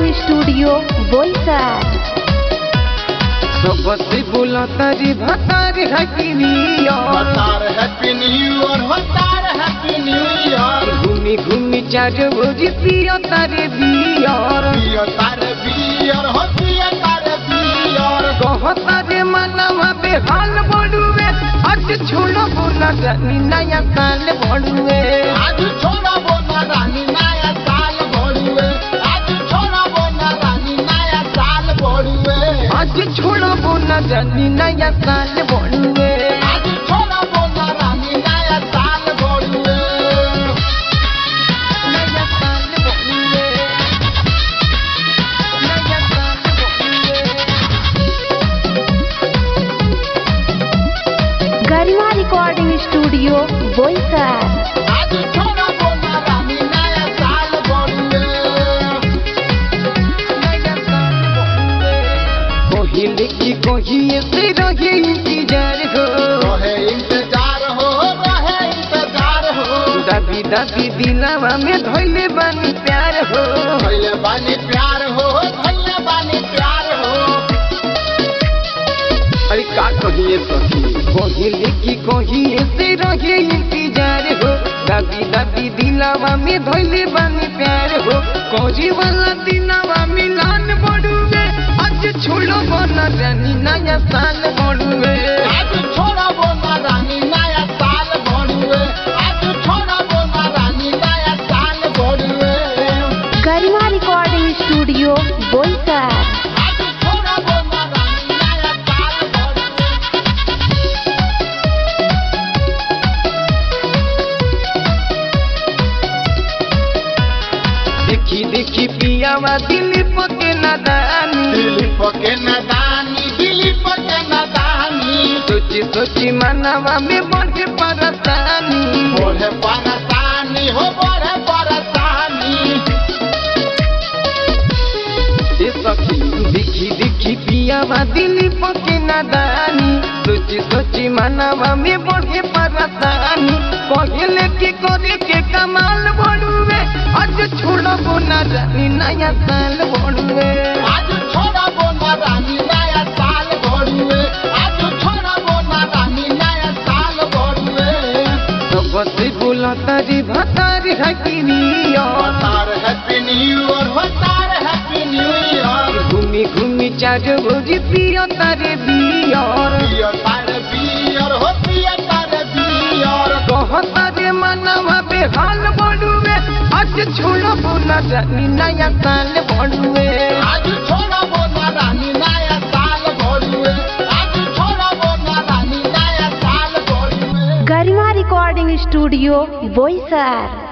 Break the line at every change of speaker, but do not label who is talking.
recording studio Boisar
सबसे बोला तारी भतार हकीनिया
होतार हैप्पी न्यू ईयर होतार हैप्पी न्यू ईयर
घूमी घूमी चार बजे पिया तारे बियार
पियो तारे बियर हो पियो तारे बियर
कह तारे मनवा बेहाल बड़ुए आज छोड़ो बोला जानी नया साल बड़ुए
आज छोड़ा बोना रानी नया साल भोरुए आज छोड़ा बोना रानी नया साल भोरुए
आज छोड़ो बोला जानी नया साल बड़ुए
आज छोड़ा बोना रानी नया साल भोरुए
नया साल बड़ुए नया साल बड़ुए
गरिमा रिकॉर्डिंग स्टूडियो बोईसर
आज छोड़ा बोना रानी नया साल भोरुए
कोहिले की कोहिए से रहे इंतजार हो
रहे इंतजार हो रहे इंतजार हो
दादी दादी दिलावा में धोइले बानी प्यार हो
भैले बानी प्यार हो भैले बानी प्यार हो
अरे का कहिए सखी कोहिले की कोहिए से रहे इंतजार हो दादी दादी दिलावा में धोइले बानी प्यार हो कोजी वाला दिलावा मिलान बड़ुए आज छोड़ो बना रानी नया साल बड़ुए
आज छोड़ा बोना रानी नया साल भोरुए आज छोड़ा बोना रानी नया साल भोरुए
गरिमा रिकॉर्डिंग स्टूडियो बोईसर
आज छोड़ा बोना रानी नया साल भोरुए
देखी देखी पियावा दिलीप के नादानी
दिलीप के नदानी दिलीप के नदानी
सोची सोची मनवा में बढ़े परसानी
बोले परसानी हो बोले परसानी
ए सखी देखी देखी पियावा दिलीप के नादानी सोची सोची मनवा में बढ़े परसानी पहले के करे के कमाल बढ़ुए आज छोड़बो ना जानी नया साल बढ़ुए
आज छोड़ा बोना रानी नया साल भोरुए आज छोड़ा बोना रानी नया साल भोरुए
सबसे बोला तारी भतारी हकीनिया
होतार हैप्पी न्यू ईयर होतार हैप्पी न्यू ईयर
घूमी घूमी चार बजे पिया तारे बियार
पियो तारे बियर हो पियो तारे बियर
कह तारे मनवा बेहाल बड़ुए आज छोड़ो बोला जानी नया साल बड़ुए
आज छोड़ा बोना रानी नया साल भोरुए आज छोड़ा बोना रानी नया साल भोरुए
गरिमा रिकॉर्डिंग स्टूडियो बोईसर